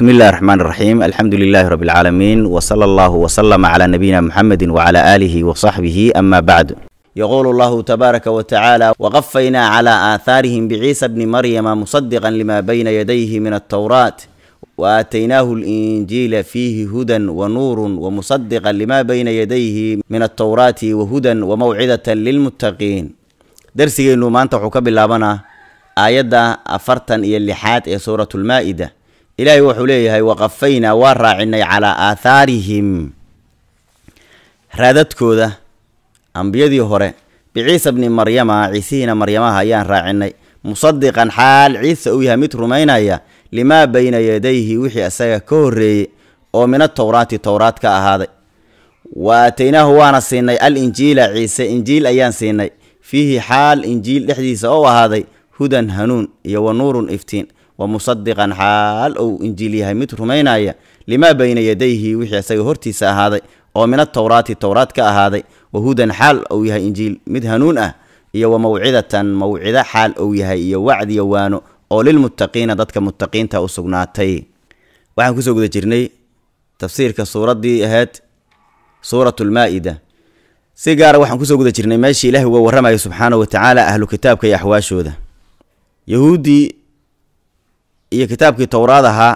بسم الله الرحمن الرحيم الحمد لله رب العالمين وصلى الله وسلم على نبينا محمد وعلى آله وصحبه أما بعد يقول الله تبارك وتعالى وقفينا على آثارهم بعيسى ابن مريم مصدقا لما بين يديه من التوراة وآتيناه الإنجيل فيه هدى ونور ومصدقا لما بين يديه من التوراة وهدى وموعظة للمتقين درسينو maanta wuxuu ka bilaabanaa aayadda afartan iyo lixaad ee suuratu lmaa-ida ilaahay wuxuu leeyahay waqafaynaa waa raacinay calaa aathaarihim raadadkooda ambiyadii hore biciisa bni maryama ciisihiina maryamaha ayaan raacinay musadiqan xaal ciise uu yahay mid rumaynaya limaa bayna yadayhi wixii isaga ka horreeyey oo min atowraati towraad ka ahaaday wa aataynaahu waana siinay al injiila ciise injiil ayaan siinay fiihi xaal injiil dhexdiisa oo ahaaday hudan hanuun iyo wa nuurun iftiin wa musadiqan xaal ou injiil yahay mid rumaynaya limaa bayna yadayhi wixii isaga hortiisa ahaaday oo min atowraati towraad ka ahaaday wa hudan xaal ou yahay injiil mid hanuun ah iyo wa mawcidatan mawcido xaal ou yahay iyo wacdiyo waano oo lilmuttaqiina dadka muttaqiinta u sugnaatay waxaan kusoo guda jirnay tafsiirka suuraddii ahayd suuratu lmaa-ida si gaara waxaan kusoo guda jirnay meeshii ilaahi uga warramayo subxaana wa tacaala ahlu kitaabka iyo axwaashooda yahuuddii iyo kitaabkii towraad ahaa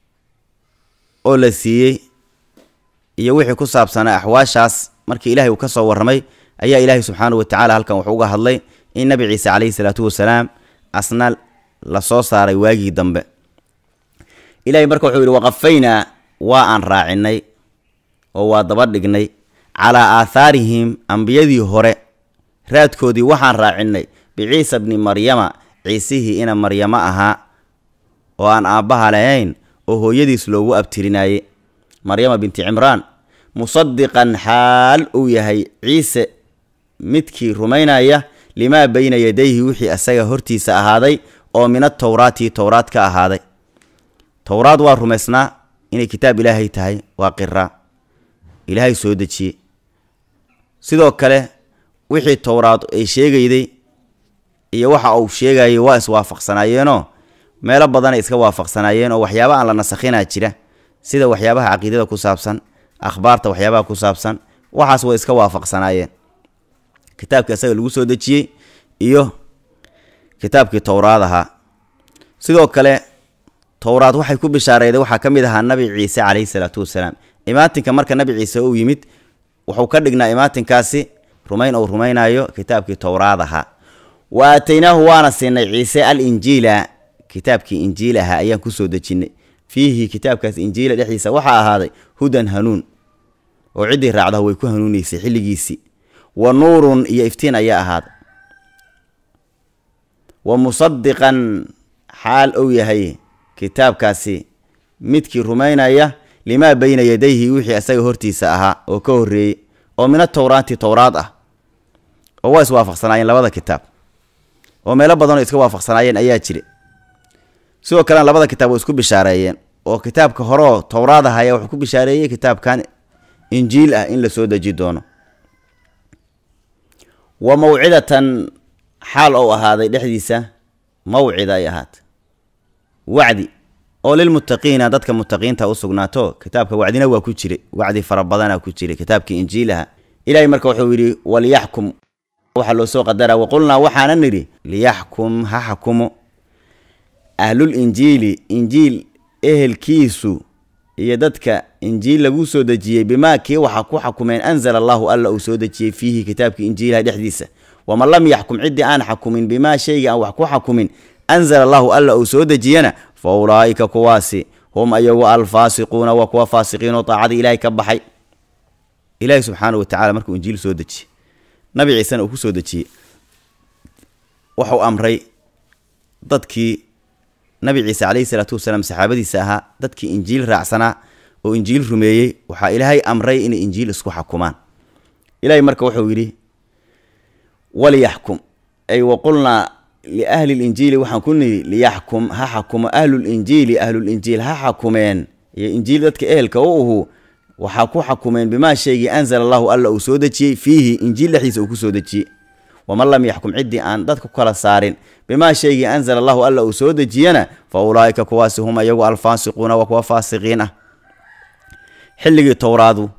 oo la siiyey iyo wixii ku saabsanaa axwaashaas markii ilaahay uu ka soo warramay ayaa ilaahay subxaana wa tacaala halkan wuxuu uga hadlay in nabi ciise calayhi salaatu wasalaam asna la soo saaray waagii dambe ilaahay marka wuxuu yidhi waqafaynaa waa aan raacinay oo waa daba dhignay calaa aathaarihim ambiyadii hore raadkoodii waxaan raacinay biciisa bni maryama ciisihii ina maryamo ahaa oo aan aabbaha lahayn oo hooyadiis loogu abtirinaayey maryama binti cimraan musadiqan xaal uu yahay ciise midkii rumaynaya limaa bayna yadayhi wixii asaga hortiisa ahaaday oo min atowraati towraad ka ahaaday towraad waa rumaysnaa inay kitaab ilaahay tahay waa qira ilaahay soo dejiyey sidoo kale wixii towraad ay sheegayday iyo waxa uu sheegayay waa iswaafaqsanaayeenoo meelo badanay iska waafaqsanaayeen oo waxyaaba aan la nasakhinaa jira sida waxyaabaha caqiidada ku saabsan akhbaarta waxyaabaha ku saabsan waxaas way iska waafaqsanaayeen kitaabkii asaga lagu soo dejiyey iyo kitaabkii towraad ahaa sidoo kale towraad waxay ku bishaareeday waxaa ka mid ahaa nabi ciise calayhi salaatu wasalaam imaatinka marka nabi ciise uu yimid wuxuu ka dhignaa imaatinkaasi rumayn ou rumaynayo kitaabkii towraad ahaa wa aataynaahu waana siinay ciise al injiila kitaabkii injiil ahaa ayaan kusoo dejinnay fiihi kitaabkaas injiila dhexdiisa waxaa ahaaday hudan hanuun oo ciddii raacdaha way ku hanuunaysay xilligiisii wa nuurun iyo iftiin ayaa ahaaday wa musadiqan xaal ou yahay kitaabkaasi midkii rumaynaya limaa bayna yadayhi wixii asaga hortiisa ahaa oo ka horreeyey oo min atowraati towraad ah oo waa iswaafaqsanaayeen labada kitaab oo meelo badanoo iska waafaqsanaayeen ayaa jira sidoo kalena labada kitaab way isku bishaareeyeen oo kitaabka horeoo towraad ah ayaa wuxuu ku bishaareeyey kitaabkan injiil ah in la soo deji doono wa mawcidatan xaal ou ahaaday dhexdiisa mawcida ay ahaatay wacdi oo lilmuttaqiina dadka muttaqiinta u sugnaato kitaabka wacdina waa ku jiray wacdi fara badana ku jiray kitaabkii injiilaha ilaahay marka wuxuu yidhi waliyaxkum waxaa loo soo qadaraa waqulnaa waxaana nidhi liyaxkum ha xakumo ahlul injiili injiil ehelkiisu iyo dadka injiil lagu soo dejiyey bimaa kii waxa ku xakumeen anzala allahu alla uu soo dejiyey fiihi kitaabkii injiilaha dhexdiisa waman lam yaxkum ciddii aan xakumin bimaa shayga aan wax ku xakumin anzala allahu alla uu soo dejiyana fa ulaa'ika kuwaasi hum ayagu alfaasiquuna waa kuwa faasiqiinoo daacadii ilaahay ka baxay ilaahay subxaana wa tacala markuu injiil soo dejiyey nabi ciisena uu ku soo dejiyey waxuu amray dadkii nabi ciise calayhi salaatu wasalaam saxaabadiisa ahaa dadkii injiil raacsanaa oo injiil rumeeyey waxaa ilaahay amray inay injiil isku xakumaan ilaahay marka wuxuu yidhi waliyaxkum ay waqulnaa liahli linjiili waxaan ku nidhi liyaxkum ha xakumo ahlulinjiili ahlulinjiil ha xakumeen iyo injiil dadka ehelka u uhu waxaa ku xakumeen bimaa shaygii anzala allahu alla uu soo dejiyey fiihi injiil dhexdiisa uu ku soo dejiyey waman lam yaxkum ciddii aan dadka ku kala saarin bimaa shaygii anzala allahu alla uu soo dejiyana fa ulaa'ika kuwaasi hum iyagu alfaasiquuna waa kuwa faasiqiin ah xilligii towraadu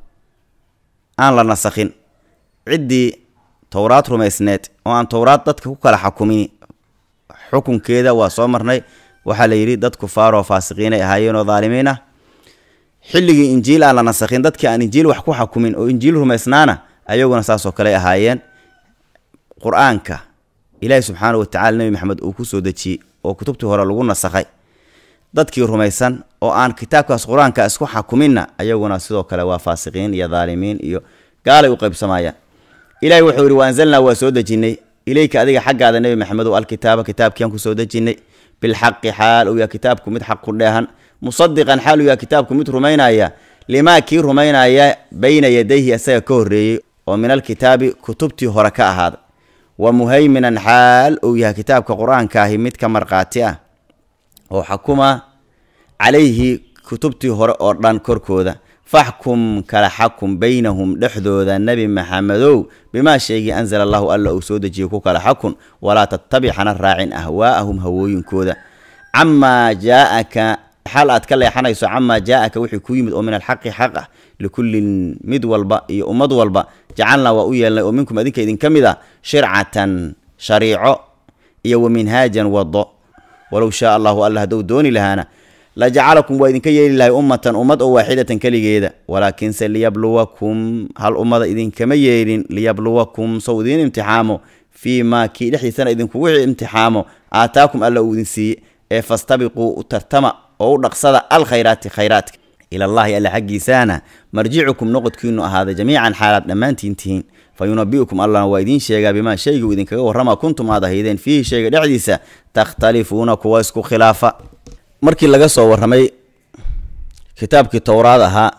aan la nasakhin ciddii towraad rumaysneed oo aan towraad dadka ku kala xakumin xukunkeeda waa soo marnay waxaa la yidhi dad kufaaroo faasiqiinay ahaayeenoo daalimiin ah xilligii injiil aan la nasakhin dadkii aan injiil wax ku xakumin oo injiil rumaysnaana ayaguna saasoo kale ahaayeen qur-aanka ilaahi subxaana watacala nebi maxamed uu ku soo dejiyey oo kutubtii hore lagu nasakhay dadkii rumaysan oo aan kitaabkaas qur-aanka isku xakuminna ayaguna sidoo kale waa faasiqiin iyo daalimiin iyo gaalay u qaybsamayaan ilahi wuxuu yidhi wa anzalnaa waa soo dejinnay ileyka adiga xaggaada nebi maxamedow alkitaaba kitaabkiiaan ku soo dejinnay bilxaqi xaal uu yaha kitaabku mid xaq ku dheehan musadiqan xaal uu yaha kitaabku mid rumaynaya limaa kii rumaynaya bayna yadayhi isaga ka horreeyey oo min alkitaabi kutubtii hore ka ahaada wa muhayminan xaal uu yahay kitaabka qur-aankaahi mid ka markhaati ah oo xakuma calayhi kutubtii hore oo dhan korkooda faxkum kala xakum baynahum dhexdooda nebi maxamedow bimaa shaygii anzala allahu alla uu soo dejiyey ku kala xakun walaa tattabic hana raacin ahwaa'ahum hawooyinkooda camaa jaaaka xaal aad ka leexanayso camaa jaaaka wixii ku yimid oo min alxaqi xaq ah likullin mid walba iyo ummad walba jacalnaa waa u yeelnay oo minkum adinka idinka mid ah shircatan shariico iyo wa minhaajan wado walow shaa allahu alla hadduu dooni lahaana la jacalakum waa idinka yeeli lahay ummatan ummad oo waaxidatan keligeeda walaakinse liyabluwakum hal ummada idinkama yeelin liyabluwakum sow idiin imtixaamo fii maa kii dhexdiisana idinkugu imtixaamo aataakum alla uu idin siiye ee fastabiquu u tartama oo u dhaqsada alkhayraati khayraadka ilallahi alla xaggiisaana marjicukum noqodkiinu ahaada jamiican xaalaad dhammaantiin tihiin fa yunabi'ukum allahna waa idiin sheegaa bimaa shayguu idinkaga warrama kuntum aad ahaydeen fiihi shayga dhexdiisa takhtalifuuna kuwa isku khilaafa markii laga soo warramay kitaabkii towraad ahaa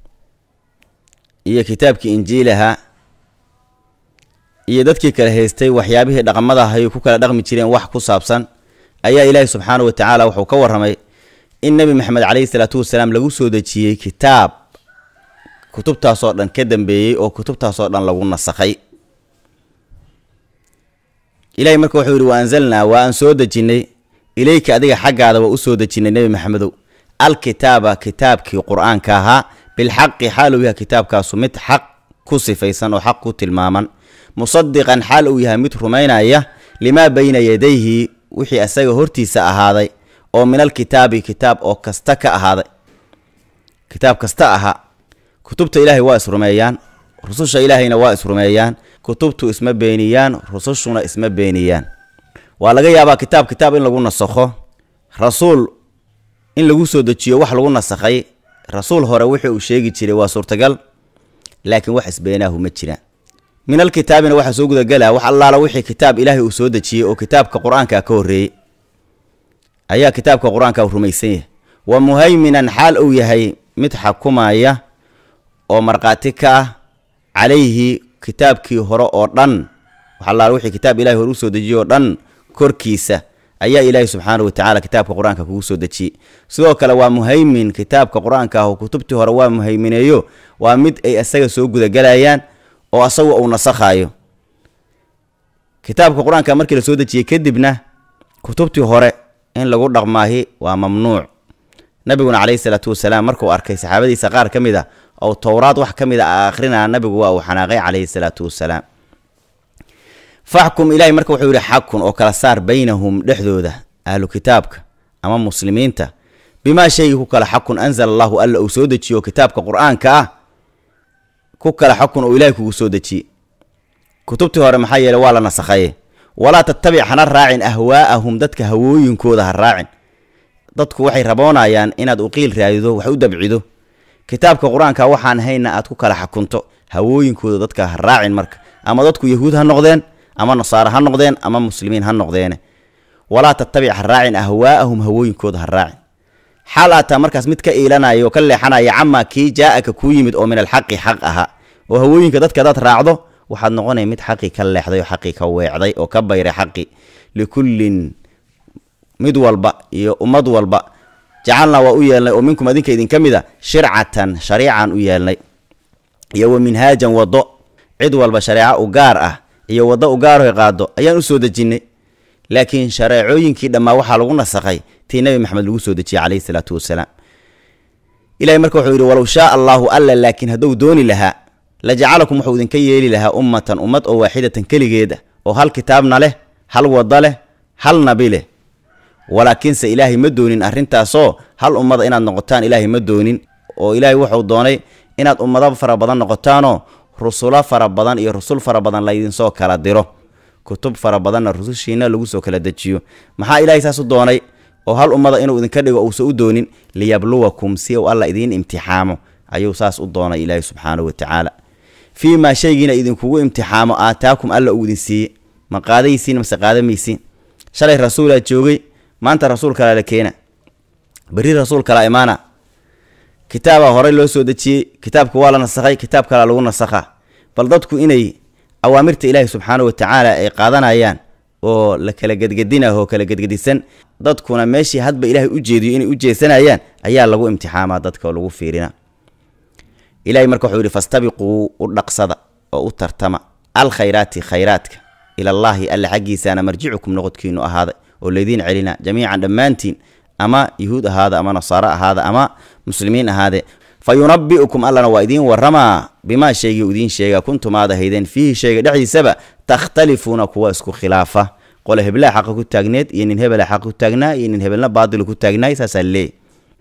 iyo kitaabkii injiil ahaa iyo dadkii kala haystay waxyaabihii dhaqamadaha ay ku kala dhaqmi jireen wax ku saabsan ayaa ilaahi subxaana wa tacaala wuxuu ka warramay in nebi maxamed caleyhi salaatu wasalaam lagu soo dejiyey kitaab kutubtaasoo dhan ka dambeeyey oo kutubtaasoo dhan lagu nasakhay ilahay marka wuxuu yidhi wa anzalnaa waa aan soo dejinnay ileyka adiga xaggaada waa u soo dejinnay nebi maxamedow alkitaaba kitaabkii qur-aanka ahaa bilxaqi xaal uu yahay kitaabkaasu mid xaq ku sifaysan oo xaq ku tilmaaman musadiqan xaal uu yahay mid rumaynaya limaa bayna yadayhi wixii asaga hortiisa ahaaday oo min alkitaabi kitaab oo kasta ka ahaaday kitaab kasta ahaa kutubta ilaahay waa isrumeeyaan rususha ilaahayna waa isrumeeyaan kutubtu isma beeniyaan rusushuna isma beeniyaan waa laga yaabaa kitaab kitaab in lagu nasakho rasuul in lagu soo dejiyo wax lagu nasakhay rasuul hore wixii uu sheegi jiray waa suurtagal laakiin wax isbeenaahu ma jiraan min alkitaabina waxaa soo gudagelaa wax allaala wixii kitaab ilaahay uu soo dejiyey oo kitaabka qur-aanka ka horreeyey ayaa kitaabka qur-aanka rumaysan yahay wa muhayminan xaal uu yahay mid xakumaya oo markhaati ka ah calayhi kitaabkii hore oo dhan wax allaala wixii kitaab ilahay hore usoo dejiyey oo dhan korkiisa ayaa ilaahay subxaana wa tacaala kitaabka qur-aanka kugu soo dejiyey sidoo kale waa muhaymin kitaabka qur-aanka ah oo kutubtii hore waa muhaymineeyo waa mid ay isaga soo gudagelayaan oo asagu uu nasakhaayo kitaabka qur-aanka markii la soo dejiyey kadibna kutubtii hore in lagu dhaqmaahi waa mamnuuc nabiguna caleyhi salaatu wasalaam markuu arkay saxaabadiisa qaar ka mid a oo towraad wax ka mid a akhrinaa nabigu waa uu xanaaqay caleyhi salaatu wasalaam faxkum ilaahay marka wuxuu yidhi xakun oo kala saar baynahum dhexdooda ahlu kitaabka ama muslimiinta bimaa shaygii ku kala xakun anzala allahu alla uu soo dejiyo kitaabka qur-aanka ah ku kala xakun oo ilaahay kugu soo dejiyey kutubtii hore maxaa yeele waa la nasakhaye walaa tattabic hana raacin ahwaa'ahum dadka hawooyinkooda ha raacin dadku waxay raboonayaan inaad uqiil raadido wax u dabcido kitaabka qur-aanka waxaan hayna aad ku kala xakunto hawooyinkooda dadka ha raacin marka ama dadku yahuud ha noqdeen ama nasaare ha noqdeen ama muslimiin ha noqdeene walaa tattabic ha raacin ahwaa'ahum hawooyinkooda ha raacin xaal aataa markaas mid ka iilanaya oo ka leexanaya camaa kii jaa-aka kuu yimid oo min alxaqi xaq ahaa oo hawooyinka dadka hadaad raacdo waxaad noqonaya mid xaqii ka leexday oo xaqii ka weecday oo ka bayray xaqi likullin mid walba iyo ummad walba jacalnaa waa u yeelnay oo minkum adinka idinka mid a shircatan shariican u yeelnay iyo wa minhaajan wado cid walba shareeco u gaar ah iyo waddo u gaaroy qaado ayaan u soo dejinnay laakiin shareecooyinkii dhammaa waxaa lagu nasakhay tii nabi maxamed lagu soo dejiyey calayhi salaatu wasalaam ilahay marka wuxuu yidhi walow shaa allaahu alla laakiin hadduu dooni lahaa la jacalakum wuxuu idinka yeeli lahaa ummatan ummad oo waaxidatan keligeeda oo hal kitaabna leh hal wadda leh hal nabi leh walaakiinse ilaahay ma doonin arrintaasoo hal ummada inaad noqotaan ilaahay ma doonin oo ilaahay wuxuu doonay inaad ummado fara badan noqotaanoo rusulo fara badan iyo rusul fara badan laydinsoo kala diro kutub fara badanna rusushiina lagu soo kala dejiyo maxaa ilaahay saas u doonay oo hal ummada inuu idinka dhigo uusa u doonin liyabluwakum si uu alla idiin imtixaamo ayuu saas u doonay ilaahay subxaanahu wa tacaala fii maa shaygiina idinkugu imtixaamo aataakum alla uu idin siiye ma qaadaysiin mase qaadamaysiin shalay rasuulaa joogay maanta rasuul kalaa la keena berri rasuul kalaa imaana kitaabaa horey loo soo dejiyey kitaabka waa la nasakhay kitaab kalaa lagu nasakhaa bal dadku inay awaamirta ilaahi subxaanahu wa tacaala ay qaadanayaan oo la kala gedgedinah oo kala gedgedisan dadkuna meeshii hadba ilaahay u jeediyo inay u jeesanayaan ayaa lagu imtixaamaa dadka oo lagu fiirina ilahay marka wuxuu yidhi fastabiquu u dhaqsada oo u tartama alkhayraati khayraadka ilallaahi alla xaggiisaana marjicukum noqodkiinu ahaaday oo laydiin celina jamiican dhammaantiin ama yuhuud ahaada ama nasaaro ahaada ama muslimiin ahaade fa yunabi'ukum allana waa idiin waramaa bimaa shaygii u idiin sheega kuntum aad ahaydeen fiihi shayga dhexdiisaba takhtalifuuna kuwa isku khilaafa qole heblaa xaqa ku taagneed iyo nin hebela xaqa ku taagnaa iyo nin hebelna baadil ku taagnaay saasaa leey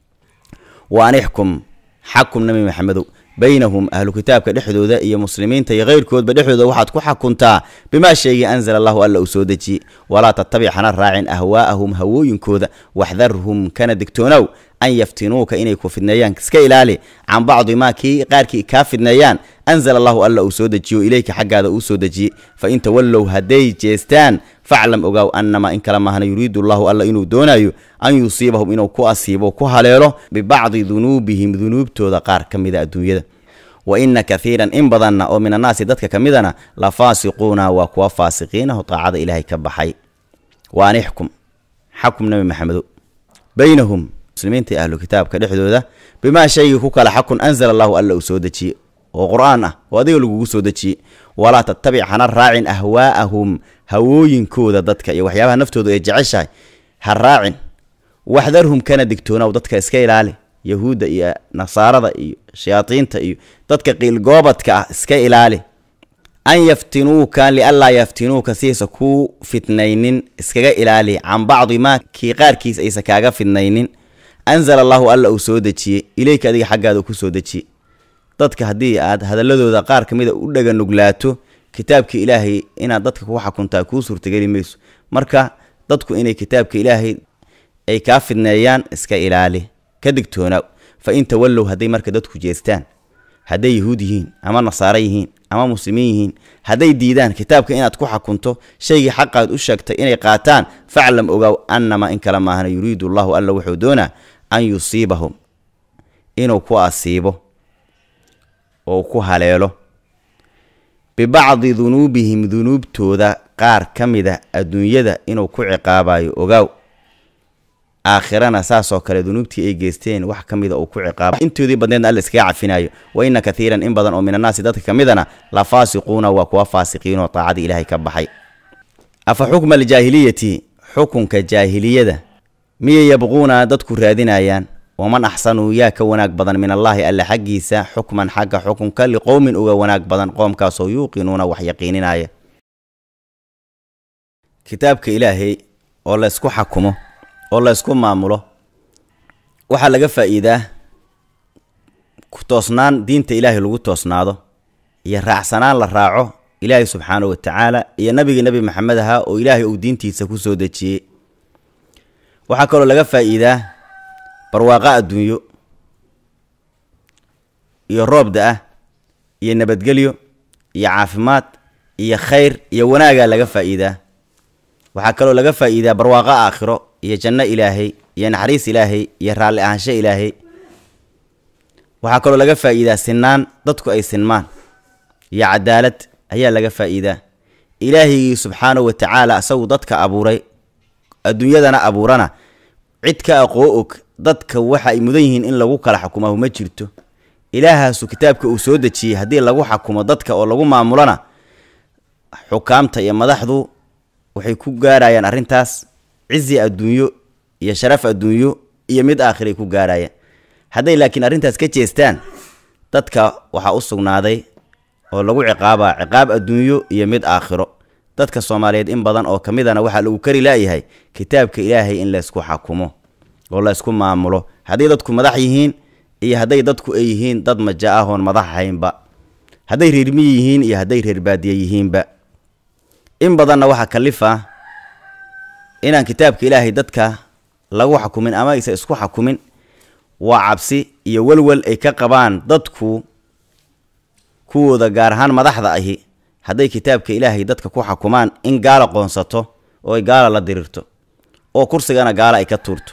wa anixkum xakum nabi maxamedow baynahum ahlu kitaabka dhexdooda iyo muslimiinta iyo keyrkoodba dhexdooda waxaad ku xakuntaa bimaa shaygii anzala allahu alla uu soo dejiyey walaa tattabic hana raacin ahwaa'ahum hawooyinkooda waxdarhum kana digtoonow an yaftinuuka inay ku fidneeyaan iska ilaali can bacdi maa kii qaarkii kaa fidneeyaan anzala allahu alla uu soo dejiyo ileyka xaggaada uu soo dejiyey fa in tawallow hadday jeestaan faclam ogaaw annamaa in kale maahna yuriidu allahu alla inuu doonayo an yusiibahum inuu ku asiibo ku haleelo bibacdi dunuubihim dunuubtooda qaar ka mida adduunyada wa ina kathiiran in badanna oo min annaasi dadka ka midana la faasiquuna waa kuwa faasiqiinaho taacada ilaahay ka baxay wa anixkum xakum nabi maxamedo baynahum muslimiinta iyo ahlu kitaabka dhexdooda bimaa shaygii ku kala xakun anzala allahu alla uu soo dejiyey oo qur-aan ah oo adiga lagugu soo dejiyey walaa tattabic hana raacin ahwaa'ahum hawooyinkooda dadka iyo waxyaabaha naftooda ay jeceshahay ha raacin waxdarhum kana digtoonow dadka iska ilaali yahuudda iyo nasaarada iyo shayaadiinta iyo dadka qiilgoobadka ah iska ilaali an yaftinuuka lianlaa yaftinuuka siaysa kuu fitnaynin iskaga ilaali can bacdi maa kii qaarkiis aysa kaaga fidnaynin anzala allahu alla uu soo dejiyey ileyka adiga xaggaada ku soo dejiyey dadka haddii aad hadaladooda qaar ka mida u dhaga nuglaato kitaabka ilaahay inaad dadka ku xakuntaa kuu suurtageli mayso marka dadku inay kitaabka ilaahay ay kaa fidneeyaan iska ilaali ka digtoonaaw fa in tawallow hadday marka dadku jeestaan hadday yahuud yihiin ama nasaaro yihiin ama muslimiin yihiin hadday diidaan kitaabka inaad ku xakunto shaygii xaqaad u sheegtay inay qaataan faclam ogaaw annamaa in kale maahana yuriidu allahu alla wuxuu doonaa an yusiibahum inuu ku asiibo oo ku haleelo bibacdi dunuubihim dunuubtooda qaar ka mida adduunyada inuu ku ciqaabayo ogaaw aakhirana saasoo kale dunuubtii ay geysteen wax ka mida uu ku ciqaaba intoodii badneedna alla iskaga cafinayo wa ina kathiiran in badan oo min annaasi dadka ka midana la faasiquuna waa kuwa faasiqiinoo taacadii ilaahay ka baxay afa xukma aljaahiliyati xukunka jaahiliyada miyay yabquuna dadku raadinayaan waman axsanuu yaa ka wanaag badan min allaahi alle xaggiisa xukman xagga xukunka liqowmin uga wanaag badan qoomkaasoo yuuqinuuna wax yaqiininaya kitaabka ilaahay oo laysku xakumo oo laysku maamulo waxaa laga faa'iidaa toosnaan diinta ilaahay lagu toosnaado iyo raacsanaan la raaco ilaahay subxaanahu wa tacaala iyo nabigii nebi maxamed ahaa oo ilaahay uu diintiisa ku soo dejiyey waxaa kaloo laga faa'iidaa barwaaqo adduunyo iyo roob da-ah iyo nabadgelyo iyo caafimaad iyo khayr iyo wanaagaa laga faa'iidaa waxaa kaloo laga faa'iidaa barwaaqo aakhiro iyo janno ilaahay iyo naxariis ilaahay iyo raalli ahaansho ilaahay waxaa kaloo laga faa'iidaa sinaan dadku ay sinmaan iyo cadaalad ayaa laga faa'iidaa ilaahigii subxaanahu wa tacaala isagu dadka abuuray adduunyadana abuurana cid ka aqoo og dadka waxa ay mudan yihiin in lagu kala xukumahu ma jirto ilaahaasu kitaabka uu soo dejiyey haddii lagu xakumo dadka oo lagu maamulona xukaamta iyo madaxdu waxay ku gaarayaan arrintaas cizi adduunyo iyo sharaf adduunyo iyo mid aakhiray ku gaarayaan hadday laakiin arrintaas ka jeestaan dadka waxaa u sugnaaday oo lagu ciqaabaa ciqaab adduunyo iyo mid aakhiro dadka soomaaliyeed in badan oo ka midana waxaa lagu kari laayahay kitaabka ilaahay in laysku xakumo oo laysku maamulo hadday dadku madax yihiin iyo hadday dadku ay yihiin dad maja ah oon madax ahaynba hadday reermiyi yihiin iyo hadday reer baadiye yihiinba in badanna waxaa kalifa inaan kitaabka ilaahay dadka lagu xakumin ama aysa isku xakumin waa cabsi iyo welwel ay ka qabaan dadku kuwooda gaar ahaan madaxda ahi hadday kitaabka ilaahay dadka ku xakumaan in gaala qoonsato oo ay gaala la dirirto oo kursigana gaala ay ka tuurto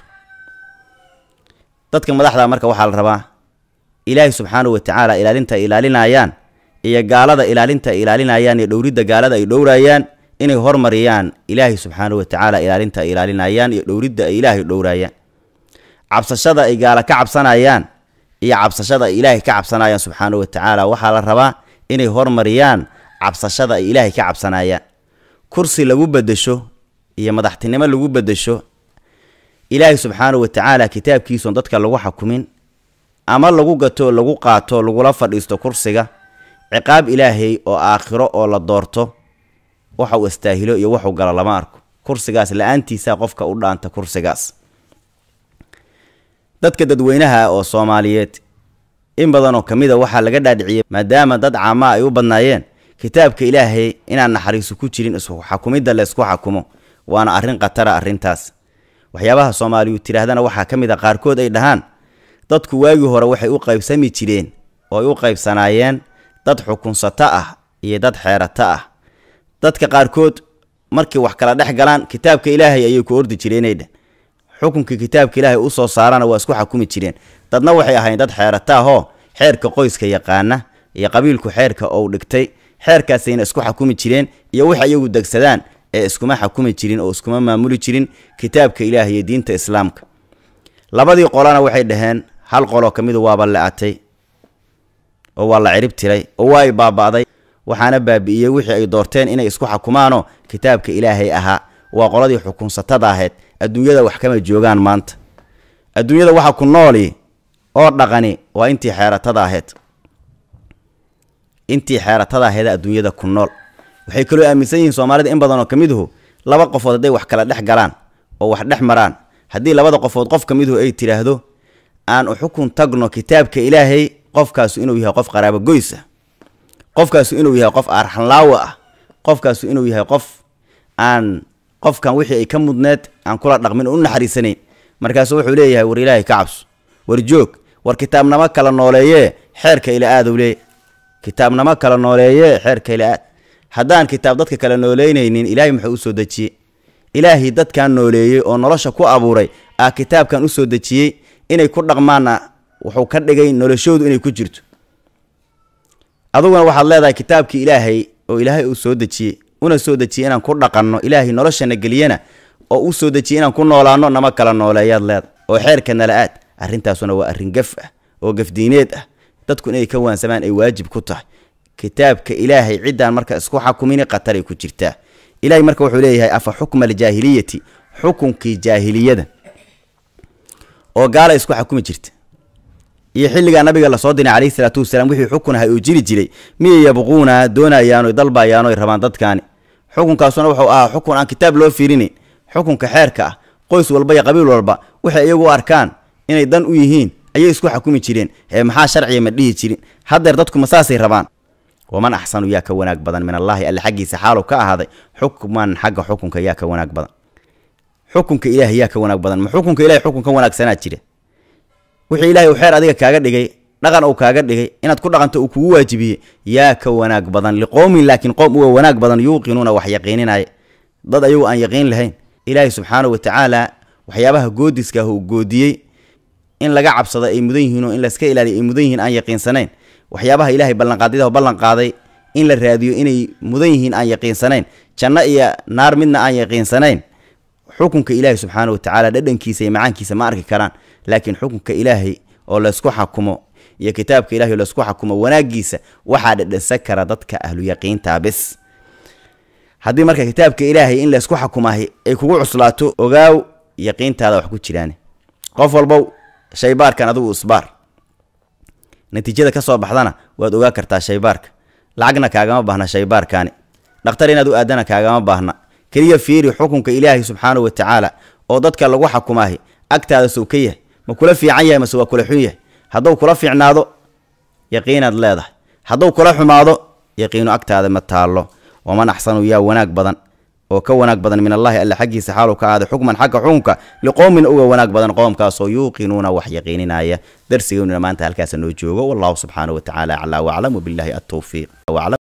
dadka madaxda marka waxaa la rabaa ilaahay subxaanahu wa tacaala ilaalinta ay ilaalinayaan iyo gaalada ilaalinta ay ilaalinayaan iyo dhowridda gaalada ay dhowrayaan inay hormariyaan ilaahay subxaanahu wa tacaala ilaalinta ay ilaalinayaan iyo dhowridda ay ilaahay dhowrayaan cabsashada ay gaala ka cabsanayaan iyo cabsashada ay ilaahay ka cabsanayaan subxaanahu wa tacaala waxaa la rabaa inay hormariyaan cabsashada ay ilaahay ka cabsanayaan kursi lagu bedesho iyo madaxtinimo lagu bedesho ilaahay subxaanahu wa tacaala kitaabkiisun dadka lagu xakumin ama lagu gato lagu qaato lagula fadhiisto kursiga ciqaab ilaahay oo aakhiro oo la doorto waxa uu istaahilo iyo waxuu galo lama arko kursigaas la-aantiisa qofka u dhaanta kursigaas dadka dadweynaha oo soomaaliyeed in badanoo ka mid a waxaa laga dhaadhiciyey maadaama dad caama ay u badnaayeen kitaabka ilaahay inaan naxariiso ku jirin isku xakumidda la ysku xakumo waana arrin khatara arrintaas waxyaabaha soomaaliyu tidhaahdana waxaa ka mid a qaarkood ay dhahaan dadku waagii hore waxay u qaybsami jireen oo ay u qaybsanaayeen dad xukunsato ah iyo dad xeerato ah dadka qaarkood markay wax kala dhex galaan kitaabka ilaahay ayay ku ordi jireenay dheh xukunkii kitaabka ilaahay u soo saarana waa isku xakumi jireen dadna waxay ahayn dad xeerato ahoo xeerka qoyska yaqaana iyo qabiilku xeerka ou dhigtay xeerkaasayna isku xakumi jireen iyo wix ayagu degsadaan ee iskuma xakumi jirin oo iskuma maamuli jirin kitaabka ilaahay iyo diinta islaamka labadii qolana waxay dhaheen hal qoloo ka midu waaba la-atay oo waa la cirib tiray oo waa ay baaba'day waxaana baabi'iyey wixii ay doorteen inay isku xakumaanoo kitaabka ilaahay ahaa waa qoladii xukunsatada ahayd adduunyada wax kama joogaan maanta adduunyada waxa ku nooli oo dhaqani waa intii xeeratada ahayd intii xeeratada ahayd adduunyada ku nool waxay kaloo aaminsan yihiin soomaalida in badan oo ka miduhu laba qofood hadday wax kala dhex galaan oo wax dhex maraan haddii labada qofood qof ka miduhu ay tidhaahdo aan u xukun tagno kitaabka ilaahay qofkaasu inuu yahay qof qaraabo goys ah qofkaasu inuu yahay qof arxanlaawo ah qofkaasu inuu yahay qof aan qofkan wixii ay ka mudneed aan kula dhaqmin oo u naxariisanayn markaasu wuxuu leeyahay war ilaahay ka cabso war joog war kitaabnamo kala nooleeyee xeerka ila aadow lee kitaabnamo kala nooleeyee xeerka ila aad haddaan kitaab dadka kala nooleynaynin ilaahay muxuu u soo dejiyey ilaahay dadkan nooleeyey oo nolosha ku abuuray aa kitaabkan u soo dejiyey inay ku dhaqmaanna wuxuu ka dhigay noloshoodu inay ku jirto aduguna waxaad leedahay kitaabkii ilaahay oo ilaahay uu soo dejiyey una soo dejiyey inaan ku dhaqanno ilaahay noloshana geliyana oo u soo dejiyey inaan ku noolaanno nama kala nooleeyaad leeda oo xeerka nala aad arrintaasuna waa arrin gaf ah oo gafdiineed ah dadku inay ka waansamaan ay waajib ku tahay kitaabka ilaahay ciddaan marka isku xakumini khataray ku jirtaa ilahay marka wuxuu leeyahay afa xukma aljaahiliyati xukunkii jaahiliyada oo gaala isku xakumi jirta iyo xilligaa nabiga lasoo diray calayhi salaatu wasalaam wixii xukun ahay oo jiri jiray miyay yabquuna doonayaano dalbayaano rabaan dadkaani xukunkaasuna wuxuu ahaa xukun aan kitaab loo fiirinayn xukunka xeerka ah qoys walba iyo qabiil walba waxay iyagu u arkaan inay dan u yihiin ayay isku xakumi jireen ee maxaa sharciga ma dhihi jirin haddeer dadku ma saasay rabaan waman axsanu yaa ka wanaag badan min allaahi alle xaggiisa xaalu ka ahaaday xukman xagga xukunka yaa ka wanaag badan xukunka ilaahay yaa ka wanaag badan ma xukunka ilahay xukun ka wanaagsanaa jira wixii ilahay uu xeer adiga kaaga dhigay dhaqan uu kaaga dhigay inaad ku dhaqanto uu kugu waajibiyey yaa ka wanaag badan liqowmin laakiin qowm uga wanaag badan yuuqinuuna wax yaqiininaya dad ayagu aan yaqiin lahayn ilaahay subxaanahu wa tacaala waxyaabaha goodiska ah uu goodiyey in laga cabsado ay mudan yihiin oo in layska ilaaliyo ay mudan yihiin aan yaqiinsanayn waxyaabaha ilaahay ballanqaadyadaho ballan qaaday in la raadiyo inay mudan yihiin aan yaqiinsanayn janno iyo naar midna aan yaqiinsanayn xukunka ilaahay subxaana wa tacaala dhadhankiisa iyo macaankiisa ma arki karaan laakiin xukunka ilaahay oo laysku xakumo iyo kitaabka ilahay oo laysku xakumo wanaagiisa waxaa dhadhansan kara dadka ahlu yaqiintaa bis haddii marka kitaabka ilaahay in laysku xukumahay ay kugu cuslaato ogaaw yaqiintaada wax ku jiraan qof walbow shaybaarkan adigu isbaar natiijada ka soo baxdana waad ogaa kartaa shaybaarka lacagna kaagama baahna shaybaarkaani dhakhtar inaad u aadana kaagama baahna keliya fiiri xukunka ilaahay subxaanahu wa tacaala oo dadka lagu xukumaahay agtaada sow ka yahay ma kula fiican yahay mase waa kula xun yahay hadduu kula fiicnaado yaqiinaad leedahay hadduu kula xumaado yaqiinu agtaada ma taallo waman axsanu yaa wanaag badan oo ka wanaag badan min allahi alla xaggiisa xaalu ka aaday xukman xagga xukunka liqowmin uga wanaag badan qoomkaasoo yuuqinuuna wax yaqiininaya darsigeynuna maanta halkaasa noo joogo wallahu subxaanahu wa tacaala aclaa waclam wabilaahi altowfiiq